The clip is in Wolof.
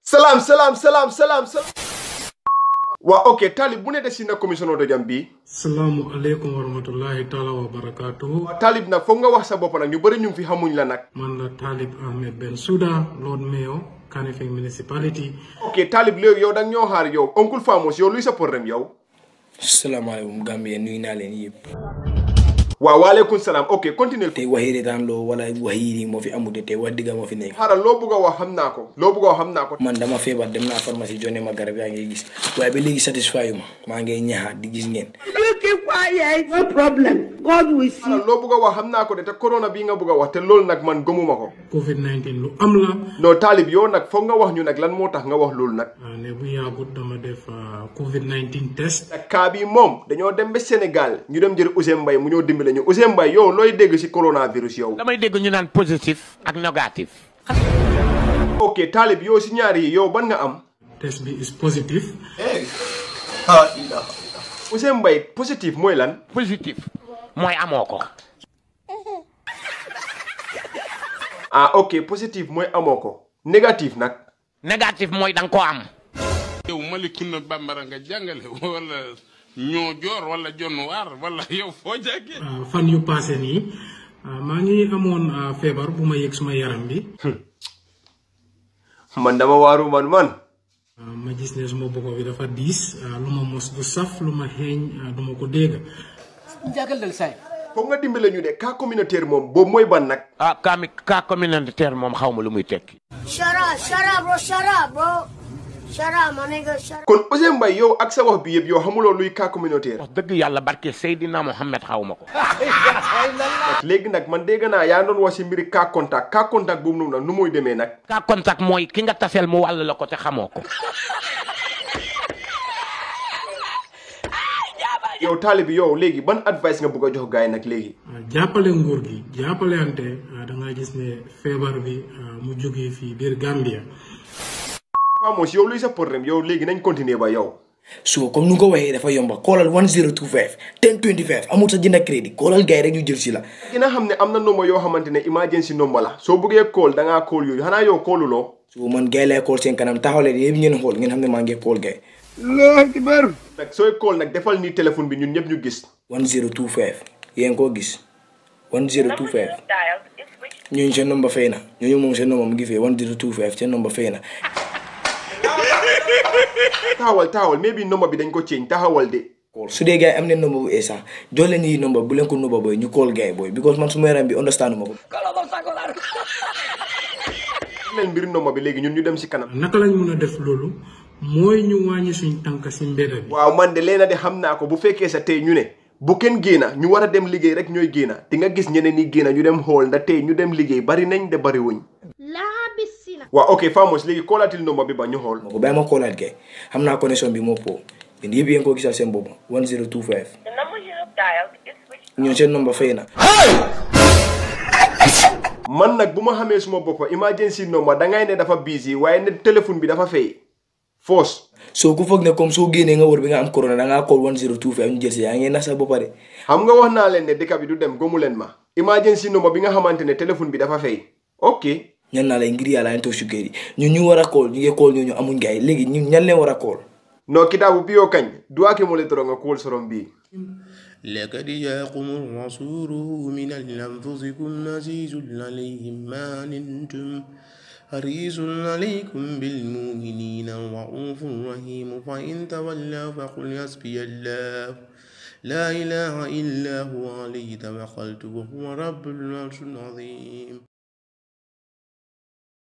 salaam salaam salaam salaam salaam waa ok taalib bu ne de sina commission oto jam bi salaamu aleykum wa rahmatullahi taala wa barakatuhu waa taalib nag foog nga wax sa bopp nag ñu bëri ñu ngi fi xamuñ la nag man la Talib Ahmed Bensouda Lord Mayor Kanifing Municipality ok taalib léegi yow danga ñoo xaar yow oncle Famos yow luy sa problème yow salaamaaleykum Gambien nuyu naa leen yëpp waaw waaleykum salaam ok continue tey waxi retaan loo wala wax yii nii moo fi amute tey wax dëgg moo fi nekk xaaral loo bëgg a wax xam naa ko loo bëgg a wax xam naa ko man dama feebar dem naa pharmacie jonne ma garab yaa ngi gis waaye ba léegi satisfy ma maa ngi ñaxaat di gis ngeen You keep quiet. No problem. God will see. xaaral loo bëgg a wax xam naa ko de te corona bii nga bëgg a wax te loolu nag man gëmuma ko covid 19 lu am la non taalib yow nag foog nga wax ñu nag lan moo tax nga wax loolu nag ah, ne bu yàggut dama def ah, covid 19 test nag kaa bii moom dañoo dem ba Sénégal ñu dem jël Ousseyn Mbaye mu ñoo dimbale ñu Ousseyn Mbaye yow looy dégg ci coronavirus yow damay dégg ñu naan positif ak négatif. ok taalib yow ci ñaar yi yow ban nga am test bi is positive Ousseyn Mbaye positif mooy lan positif mooy amoo ko. ah ok positif mooy amoo ko négatif nag négatif mooy da nga koo am. yow Malicounda Bambara nga jàngale wala ñoo joor wala jonn waar wala yow foo jàggee ah, fan yu passé nii ah, maa ngi amoon ah, feebar bu ma yëg suma yaram bi man dama waaru man man ah, ma gis ne suma bopp bi dafa diis ah, lu ma mos du saf lu ma xeeñ ah, du ma ko dégg foog nga dimbale ñu de cas communautaire moom boobu mooy ban nag ah cas mi cas communautaire moom xaw ma lu muy tekki. Shut up, shut up, bro, shut up, bro. Shut up, my nigga, shut up. kon Ousseyn Mbaye yow ak sa wax bi yëpp yow xamuloo luy cas communautaire wax dëgg yàlla barke Seydina Mohamed xaw ma ko. léegi nag man dégg naa yaa doon wax ci mbiri cas contact cas contact boobu noonu nag nu muy demee nag cas contact mooy ki nga taseel mu wàll la ko te xamoo ko. yow taalibi yow léegi ban advice nga bëgg a jox gars yi nag léegi ah, jàppale nguur gi jàppale ante ah, da nga gis ne feebar bi ah, mu jógee fii biir Gambia Famos yow luy sa problème yow léegi nañ continuer ba yow so comme nu nga ko waxee dafa yomba koolal 1025 1025 amul sa jënd crédit koolal gars yi rek ñu jël si la dina xam ne am na nomba yoo xamante ne emergency nomba la soo bëggee call da ngaa call yooyu xanaa yow calluloo so man gars yi lay kool seen kanam taxaw leen yëpp ngeen xool ngeen xam ne maa ngi kool gars nag sooy call nag defal nii téléphone bi ñun ñëpp ñu gis yi 1025 yéen koo gis 1025 ñooñu seen nomba fay na ñooñu moom seen nomba mu ngi fee 1025 seen nomba fay na taxawal taxawal mais bi nomba bi dañ ko change taxawal de kool su dee gars yi am nañ nomba bu eesa jox leen ñi nomba bu leen ko nomba booy ñu kool gars yi booy because man su ma yaram bi understand ma ko leen mbiri nomba bi léegi ñun ñu dem si kanam naka lañ mën a def loolu mooy ñu wàññi suñ tànk si mbedda bi waaw man de leena de xam naa ko bu fekkee sa tey ñu ne bu kenn génna ñu war a dem liggéey rek ñooy génna di nga gis ñeneen ñi génna ñu dem xool nda tey ñu dem liggéey bari nañ de bari wuñ La piscina. waaw ok Famos léegi koolatil nomba bi ba ñu xool ma ko bàyyi ma koolaat gars yi xam naa connexion bi moo po yéen yëpp yéen ko gisal seen bopp 1025 The number you have dialed is switched. ñoo seen nomba fay na man nag bu ma xamee suma boppa emergency nomba dangay ne dafa busy waaye ne téléphone bi dafa fay foos soo ku foog ne comme soo génnee nga wër bi nga am corona da ngaa call 1025 ñu jël si yaa ngi nax sa boppa de xam nga wax naa leen ne dëkk bi du dem gomu leen ma emergency nomba bi nga xamante ne téléphone bi dafa fay ok ñan naa lay ngir yàlla ñu toog si kër yi ñun ñu war a call ñu ngi call ñooñu amuñ gars yi léegi ñun ñan leen war a call no kitaabu biyo kañ duwaake mo le toro nga kuwol soron bii لقد جاءكم الرسول من أنفسكم عزيز عليهم ما عنتم حريص عليكم بالمؤمنين رؤوف رحيم فإن تولوا فقل حسبي الله لا إله إلا هو عليه توكلت وهو رب العرش العظيم